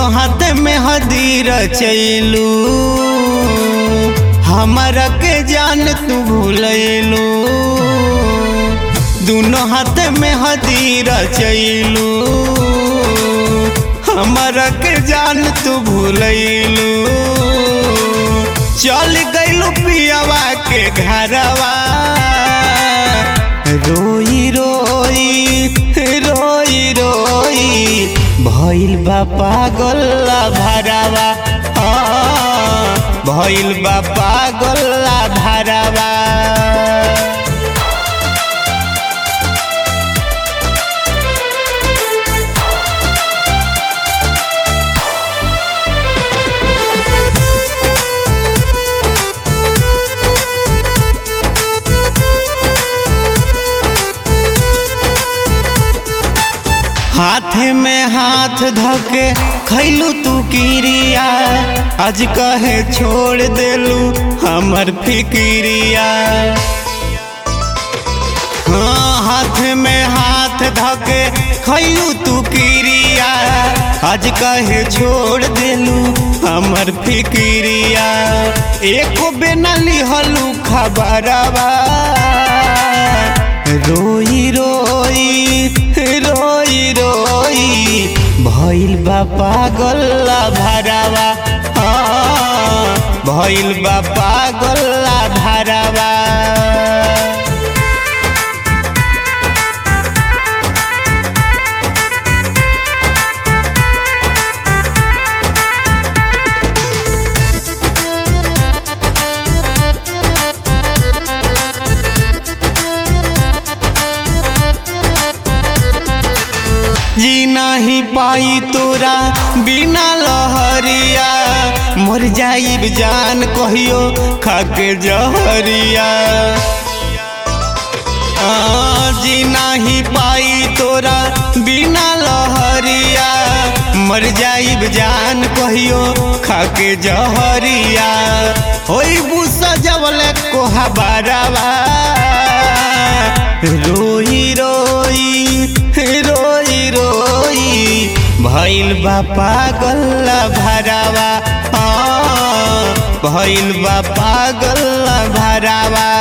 दोनों हाथ में हदीर चैलू हमारा के जान तू भूलैलू दोनों हाथ में हदीर चैलू हमारा के जान तू भूलैलू चल गइलू पियावा के घरवा रोई रोई रोई रोई भइल बा पागल भरावा हाँ, भइल बा पागल भरावा हाथे में हाथ धके खैलू तू किरिया आज कहे छोड़ देलू हमर फिकिरिया हाँ हाथ में हाथ धके खैलू तू किरिया आज कहे छोड़ देलू हमर फिकिरिया एको बेना लिहलू खबरवा रोई रोई रोई रोई भइल बा पागल भरावा हाँ, भइल बा पागल भरावा जी नहीं पाई तोरा बिना लहरिया मर जाइब जान कहियो खाके जहरिया आ, जी नहीं पाई तोरा बिना लहरिया मर जाइब जान कहियो खाके जहरिया होई बुसा जवले कोहा बारावा रोई रोई रोई रोई भइल बा पागल भरावा हाँ, भइल बा पागल भरावा